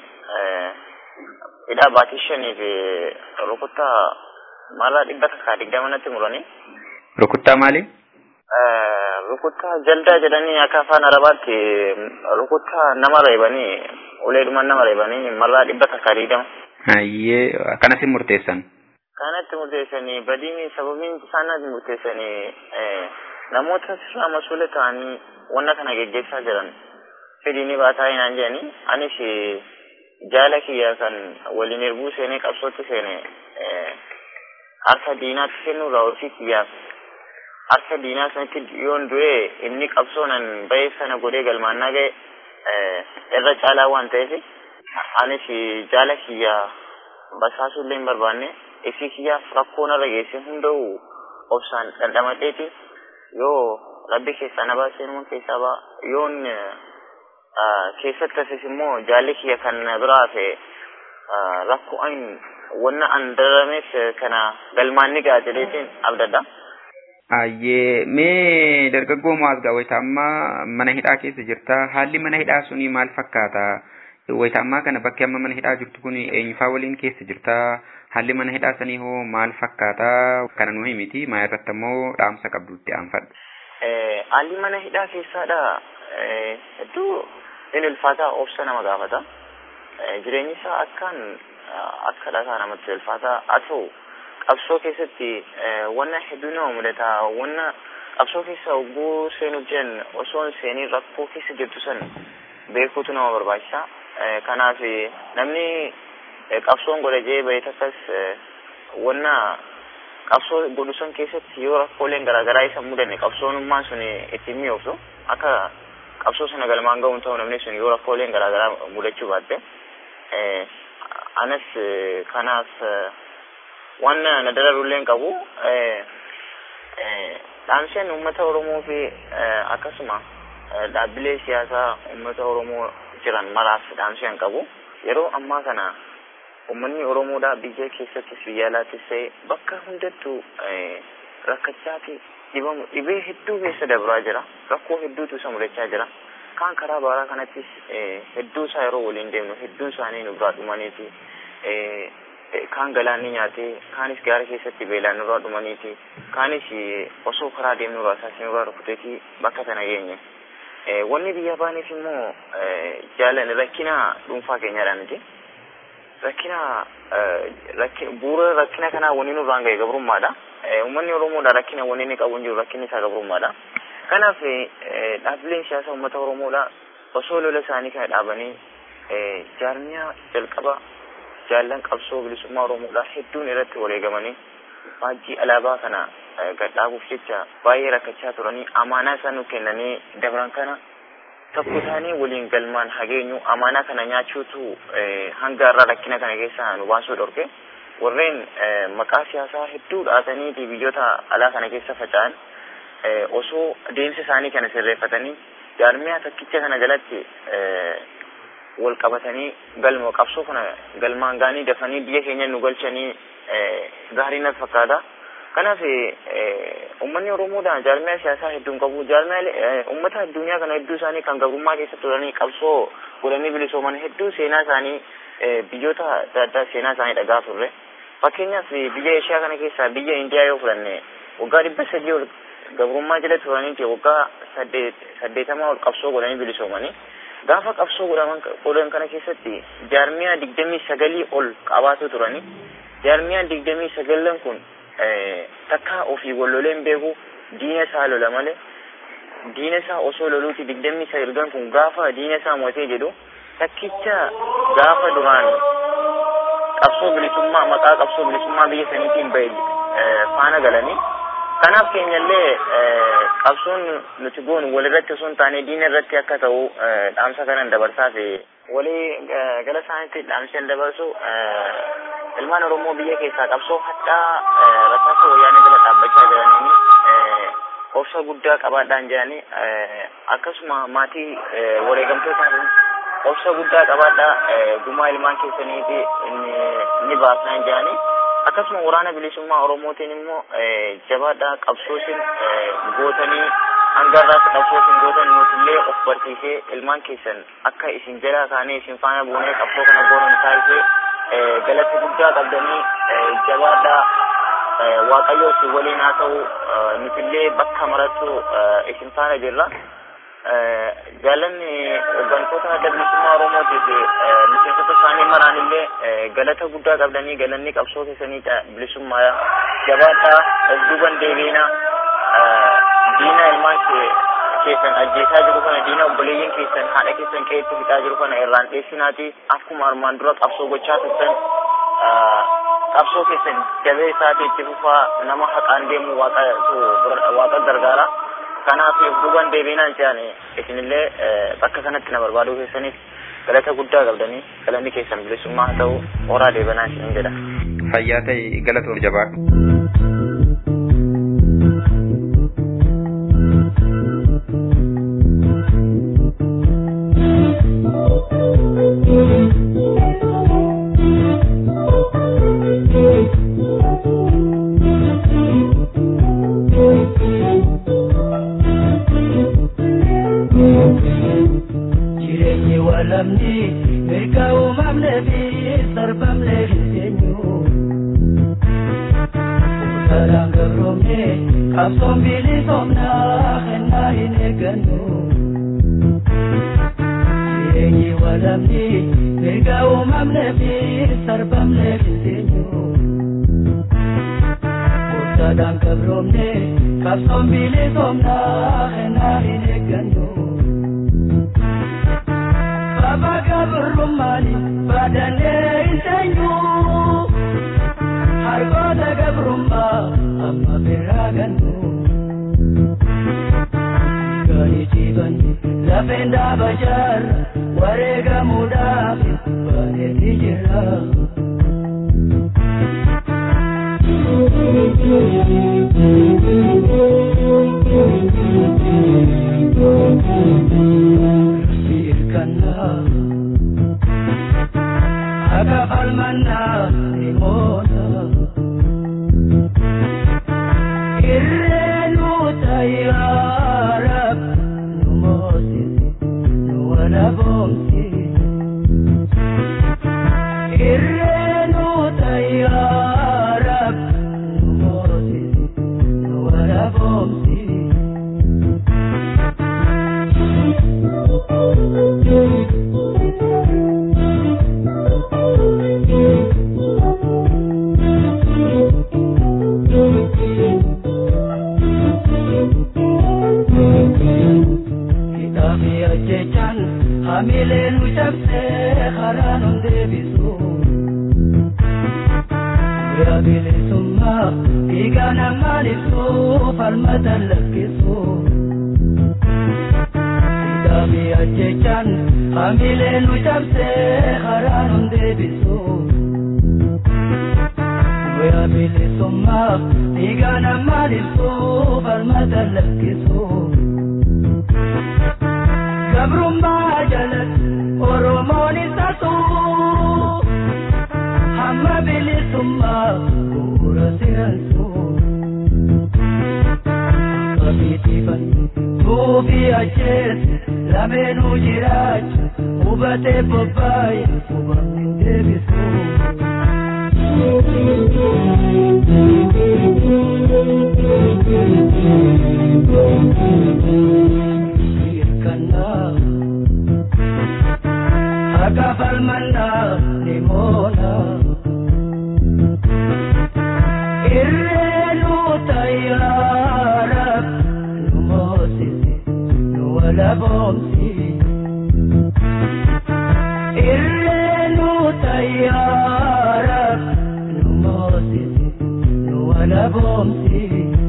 hidhaa baatii shanii fi rukuttaa marraa dhibba takkaa digdama natti muranii. Rukuttaa maali? Rukuttaa jaldaa jedhanii akka afaan arabaatti rukuttaa nama reebanii uleedhuma nama reebanii marraa dhibba takkaa digdama. Hayyee akkanatti murteessan. Kanatti murteessanii badiin sababiin isaanii murteessanii namoota sirraa masuula ta'anii wanna kana geggeessaa jiran fedhiini baataa hinaan jedhanii anis jaala kiyya kan waliin erbuu seenee qabsootti seene harka diinaatti kennuurraa ofii kiyyaaf harka diinaa sanitti yoon du'e inni qabsoonan bahee sana godhee galmaannaa ga'e irra caalaa waan ta'eef anis jaala kiyya basaasuullee hin barbaanne ifii kiyyaaf rakkoo narra geesse hunda'u obsaan dhandhamadheeti yoo rabbi keessaa na baasee nama keessaa ba'a yoon keessatti asis immoo jaalli kiyya kan biraa fe rakkoo an wanna an darameef kana galmaanni ga'a jedheetiin abdadha. Ayyee mee dargaggoo maasgaa wayita ammaa mana hidhaa keessa jirta haalli mana hidhaa suni maal fakkaata wayita ammaa kana bakki amma mana hidhaa jirtu kun eenyufaa waliin keessa jirta haalli mana hidhaa sanii hoo maal fakkaata kana nu himiti maa irratti ammoo dhaamsa qabdutti aanfadhu. Haalli mana hidhaa keessaadha hedduu inni ulfaataa obsa nama gaafata. Jireenyi isaa akkaan akka dhagaa namatti ulfaataa haa ta'u qabsoo keessatti wanna hedduu nama mudata wanna qabsoo keessa ogguu seenuuf jiran osoo hin seeniin rakkoo keessa jirtu san beekuutu nama barbaachisa. Kanaaf namni qabsoon godha jee bahee takkas wanna qabsoo godhu san keessatti yoo rakkooleen garaagaraa isa mudanne qabsoonummaan sun ittiin mi'ooftu akka qabsoo sana galmaan ga'uun ta'u namni sun yoo rakkooleen garaagaraa mudachuu baatte anas kanaaf waan na dararullee qabu dhaamseen uummata Oromoo fi akkasuma dhaabbilee siyaasaa uummata Oromoo jiran maraaf dhaamseen qabu yeroo ammaa kana uummanni Oromoodhaa biyya keessattis biyya alaattis ta'e bakka hundattuu rakkachaa fi dhibamu dhibee hedduu keessa dabraa jira rakkoo hedduutu isa mudachaa jira kaan karaa baaraa kanattis hedduu isaa yeroo waliin deemnu hedduun isaanii nu biraa dhumaniiti kaan galaanni nyaatee kaanis gaara keessatti beelaan nurraa dhumaniiti kaanis osoo karaa deemnu irraa isaas nurraa rukuteeti bakka kana geenye. Wanni biyya baaneef immoo jaalan rakkina dhuunfaa keenyadha miti. Rakkina bu'uura rakkina kanaa wanni nurraan ga'e gabrummaadha. Uummanni Oromoodha rakkina wanni inni qabu hin jiru rakkinni isaa gabrummaadha. Kanaaf dhaabbileen siyaasaa uummata Oromoodha osoo lola isaanii kana dhaabanii jaarmiyaa jalqaba jaallan qabsoo bilisummaa Oromoodha hedduun irratti waleegamanii faajjii alaabaa kana gad dhaabuuf jecha baay'ee rakkachaa turanii amaanaa isaan nu kennanii dabran kana tokko taanee waliin galmaan hageenyu amaanaa kana nyaachuutu hanga irraa rakkina kana keessa nu baasuu dhorke warreen maqaa siyaasaa hedduu dhaatanii biyyoota alaa kana keessa faca'an osoo deemsa isaanii kana sirreeffatanii jaarmiyaa takkicha kana jalatti wal qabatanii galma qabsoo kana galmaan gaanii dafanii biyya keenya nu galchanii gaarii natti fakkaata. Kanaaf uummanni Oromoodhaan jaarmiyaa siyaasaa hedduun qabu. Jaarmiyaa uummata addunyaa kana hedduu isaanii kan gabrummaa keessa turanii qabsoo godhanii bilisooman hedduu seenaa isaanii biyyoota adda addaa seenaa isaanii dhagaa turre. Fakkeenyaaf biyya Eeshiyaa kana keessaa biyya Indiyaa yoo fudhanne waggaa dhibba sadii ol gabrummaa jala turaniiti waggaa saddeetama ol qabsoo godhanii bilisoomanii. Gaafa qabsoo godhan kana keessatti jaarmiyaa digdamii sagalii ol qabaatu turanii. Jaarmiyaan digdamii sagallan kun takka ofii walloleen beeku diina isaa lola malee diina isaa osoo loluuti digdamii sagalgan kun gaafa diina isaa mo'atee jedhu takkicha gaafa duraan qabsoo bilisummaa maqaa qabsoo bilisummaa biyya saniitiin bahe faana galanii kanaaf keenyallee qabsoon nuti goonu walirratti osoo hin taane diina irratti akka ta'u dhaamsa kanan dabarsaa fi walii gala isaaniitti dhaamseen dabarsu ilmaan Oromoo biyya keessaa qabsoo hadhaa rasaasa wayyaanee jala dhaabbachaa jiranii obsa guddaa qabaadhaan jedhanii akkasuma maatii wareegamtootaan obsa guddaa qabaadhaa gumaa ilmaan keessaniiti ni baasnaan jedhanii akkasuma waraana bilisummaa Oromootiin immoo jabaadhaa qabsoosin gootanii hanga irraas qabsoosin gootan nutillee of barsiisee ilmaan keessan akka isin jalaa kaanee isin faana buunee qabsoo kana goonan taasisee galata guddaa qabdanii jabaadhaa waaqayyo isin waliin haa ta'u nutillee bakka marattu isin faana jirra. Jaalanni hooggantoota adda bilisummaa Oromootiif miseensota isaanii maraanillee galata guddaa qabdanii galanni qabsoo keessanii bilisummaa jabaadhaa of duuban deebiina diina ilmaan keessan ajjeesaa jiru kana diina obboleeyyin keessan haadha keessan qe'eetti fixaa jiru kana irraan dheessinaati akkuma armaan dura qabsoo gochaa turtan qabsoo keessan jabee isaati itti fufaa nama haqaan deemu waaqa gargaara kanaaf duuban deebiinaan jedhan isinillee bakka kanatti na barbaaduu keessaniif galata guddaa qabdanii galanni keessan bilisummaa haa ta'u horaa deebanaa isin jedha. Fayyaa ta'e galatoon jabaadhu. Gaafi ajjechaan hamilee nu cabsee karaa nun deebisu. Guyyaa bilisummaaf dhiigaa namaan ibsu falmata lakkisu. Gabrummaa jalatti Oromoon isa tuu. Hamma bilisummaa bu'uura siransu. Kabiitiifan tuufi ajjeese lameenuu jiraachu hubatee bobbaaye hubamni deebisu. Hirkannaa akka falmannaa ni moona. Irreenu tayyaara nu moosisi nu wala boomsi. Irreenu tayyaara nu moosisi nu wala boomsi.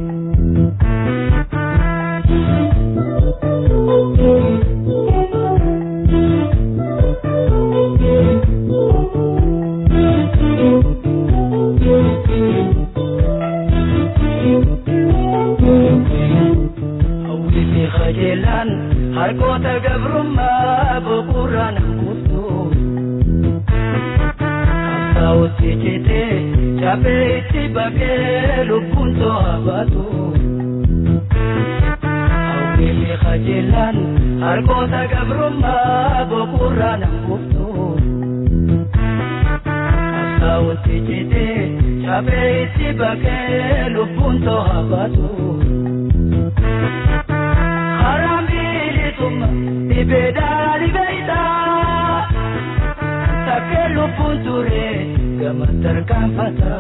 Hawwisi qajeelaan harkoota gabrummaa boqorraan hanquutu. Qabsaa'otti citee cabee itti baqee lubbuun to'a baatu. Hawwisi qajeelaan harkoota gabrummaa boqorraan hanquutu. Qabsaa'otti citee cabee itti baqee lubbuun to'a baatu. Harambirituuma dhibeedhaan beeyta. Takkee lubbuun ture gama tarkaanfata.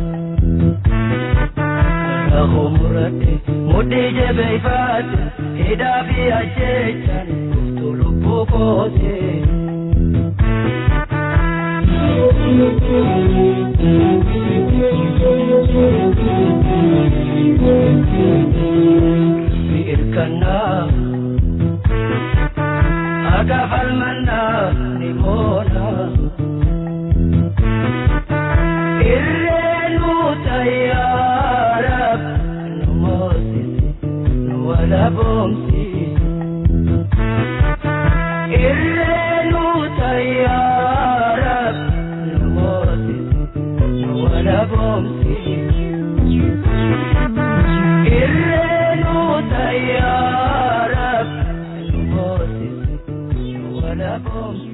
Karaa muradhe mudhii jabeeffate hidhaa fi ajjechaan guftuu lubbuu koote. Hirkannaa akka falmannaa ni moona. Irreenu tayyaara nu moosisi nu wala boomsi. Irreenu tayyaara nu moosisi nu wala boomsi. Irreenu tayyaara nu moosisi nu wala boomsi.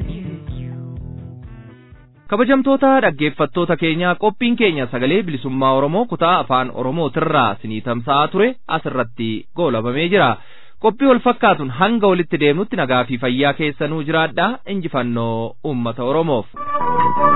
kabajamtoota dhaggeeffattoota keenya qophiin keenya sagalee bilisummaa oromoo kutaa afaan oromootirraa sinii tamsa'aa ture asirratti goolabamee jira qophii wal fakkaatuun hanga walitti deemnutti nagaa fi fayyaa keessanuu jiraadhaa injifannoo ummata oromoof.